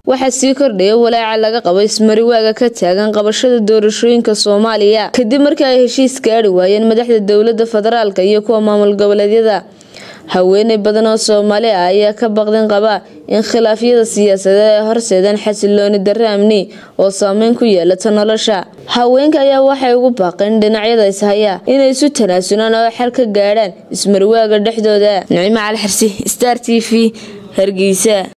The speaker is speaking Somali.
waxaa sii kordhaya walaaca laga qabo ismariwaaga ka taagan qabashada doorashooyinka soomaaliya kadib markii ay heshiis gaari waayeen madaxda dowlada federaalk iyo kuwa maamul goboleedyada haweeney badan oo soomaali ah ayaa ka baqdin qaba in khilaafyada siyaasadeed ay horseedaan xasilooni darre amni oo saameyn ku yeelata nolosha haweenka ayaa waxay ugu baaqeen dhinacyada ishaya inay isu tanaasulaan oo xal ka gaadhaan ismariwaaga dhexdooda nicmo cali xirsi star t v hargeysa